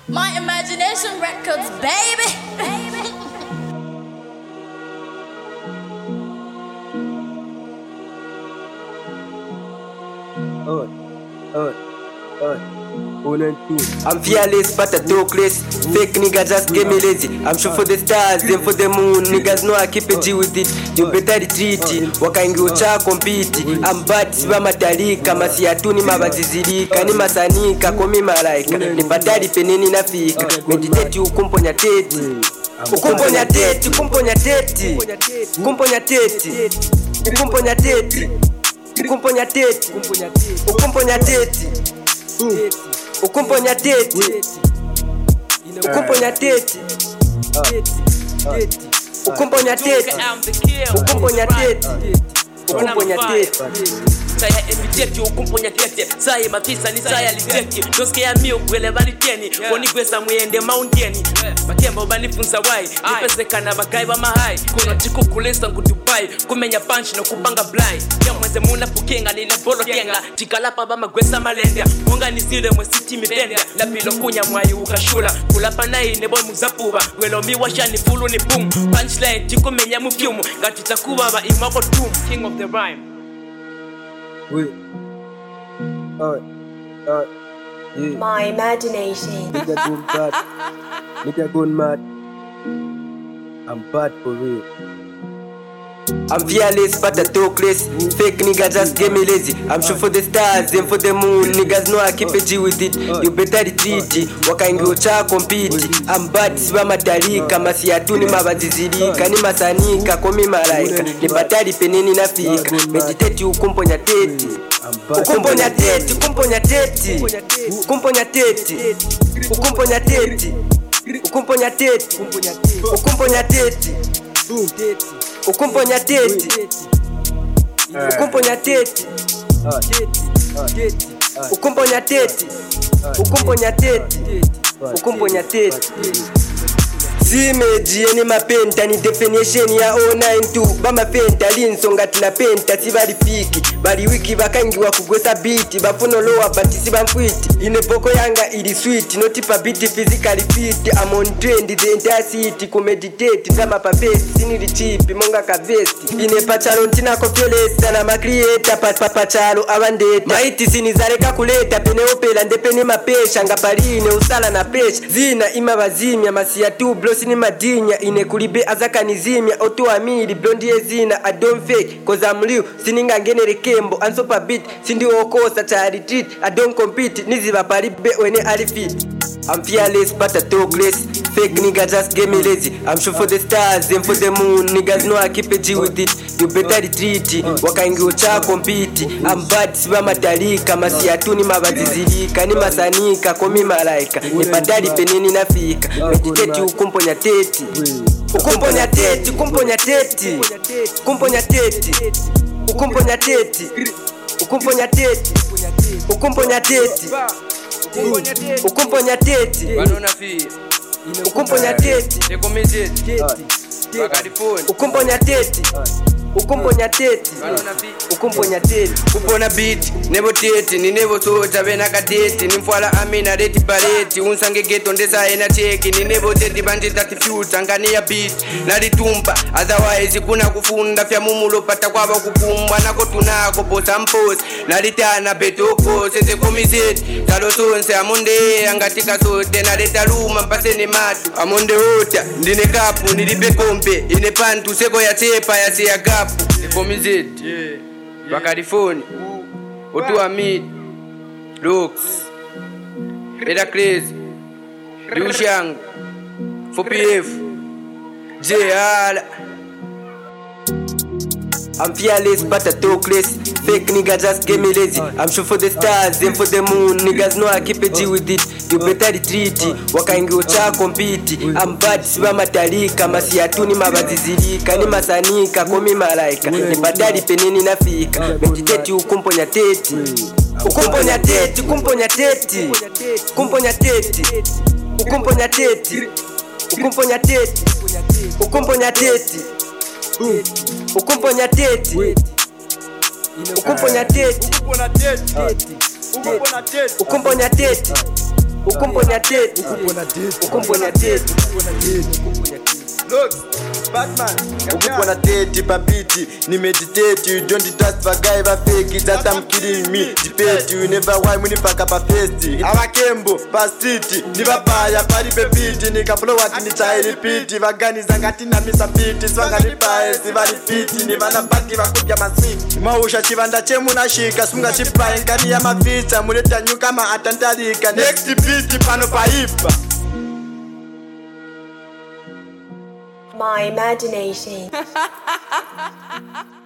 My imagination records, baby. baby. Oi, oi, oi. One and two. I'm fearless, but I talkless. Fake nigga just get me lazy. I'm sure for the stars, then for the moon. Niggas know I keep a G with it. You better retreat. Wakaingiucha compete. I'm bad, siba matalika. Masiatuni mabazizilika. Ni masanika, komi malaika. Ni patari peneni nafika. Meditate ukumponya teti. Ukumponya teti, ukumponya teti. Ukumponya teti. Ukumponya teti. Ukumponya teti. Ukumponya teti. Ukumponya teti. Ukumponya teti. Ukumponya teti. Ukumponya teti. Ukumponya teti. saya emitete ukumponya tete saye mapisa ni saya litete toskeya mio gwele baliteni bonigwesa muyende maundeni bakemba banifunza wai nipezekana bagayi bamahayi kuno tikukulisa ngu dubai kumenya panchi nokupanga blai yamweze muna pukenga nine bolo kenga tikalapa bamagwesa malenda munganisile mwesiti mitenda lapilo kunya mwayi ukashula kulapa nayi nebo muzapuba gwelomi washani fulu ni boom punchline tikumenya mufyumu ngatitakuba imako tum king of the rhyme Wait. Oi, oi. Yeah. My imagination. Nigga going bad. Nigga going mad. I'm bad for real. I'm fearless, but I talkless. Fake nigga just get me lazy. I'm sure for the stars and for the moon. Niggas know I keep a G with it. You better retreat. Wakaingiucha compete. I'm bad, siba matalika. Masiatuni mabazizilika. Ni masanika, komi malaika. Ni patari peneni nafika. Meditate ukumponya teti. I'm bad. Ukumponya teti, ukumponya teti. Ukumponya teti. Ukumponya teti. Ukumponya teti. Ukumponya teti. Ukumponya teti. Ukumponya teti. Ukumponya teti. Ukumponya teti. Ukumponya teti. simeji yeni mapenta ni definition ya 092 bamapenta linsonga tinapenta sibalifiki bali wiki bakangiwa kugwesa biti bafuna olowa bati sibamfwiti ine poko yanga ili sweet notipa biti physically fit I'm on trend the entire city kumeditate zama papesi sinili chipi monga kavesti ine pachalo ntinako fyolesa na makrieta papachalo avandeta maiti sinizaleka kuleta peneopela ndepene mapesha nga paline usala na pesha zina ima bazimya masiya tu blo sini madinya ine kulibe azakanizimya otuamili blondie zina I don't fake cause I'm real sininga ngenere kembo ansopa beat sindiokosa cha retreat I don't compete niziba palibe wene alifit I'm fearless but I talkless Fake nigga just get me lazy I'm sure for the stars and for the moon Niggas know I keep a G with it You better retreat Wakaingiucha compete I'm bad siba matalika Masiatuni mabazizilika Ni masanika komi malaika Ni padali peneni nafika Meditate ukumponya teti Ukumponya teti Ukumponya teti Ukumponya teti Ukumponya teti Ukumponya teti Ukumponya teti Ukumponya teti vanona fi Ukumponya teti tekomezeti vakarifoni Ukumponya teti Ukumponya teti vanona fi Ukumponya teti kupona biti nevo teti ninevo sota venakateti nimfwala amina reti pareti unsange geto ndesaena teki ninevo teti vanditati fyuta nganiya biti nalitumba otherwise kuna kufunda fya mumulopata kwava kukumbwa nako tunako posa mposi nalitana betoko sezekomizeti talo sonse amondeya ngatika sote naleta luma mpasene matu amondeota ndine kapu nilipe kompe ine pantu seko ya tepa yaseya gapu ekomizeti vakarifoni otuamid lux edacres liushangu fopf jala I'm fearless but I talkless Fake nigga just get me lazy I'm sure for the stars and for the moon Niggas know I keep a G with it You better retreat Wakaingiucha compete I'm bad siba matalika Masiatuni mabazizilika Ni masanika komi malaika Ni badali peneni nafika Meditate ukumponya teti Ukumponya teti Ukumponya teti Ukumponya teti Ukumponya teti Ukumponya teti Ukumponya teti Ukumponya teti Ukumponya teti Ukumponya teti ukumponya teti Ukupona date. ukumponya teti Ukupona date. ukupona teti papiti ni meditate you don't trust vagayi vafeki that I'm killing me debate you never why munipaka pafesti avakembo pasiti ni vabhaya pari pepiti nikapulowati ni chairipiti vaganiza ngatinamisa piti sivanganipaye sivari fiti ni vana bati vakudya maswiti mausha chivanda chemunasvika simungachipai nkani ya mafitsa munetanyuka maatandarika next beat pano paipa My imagination.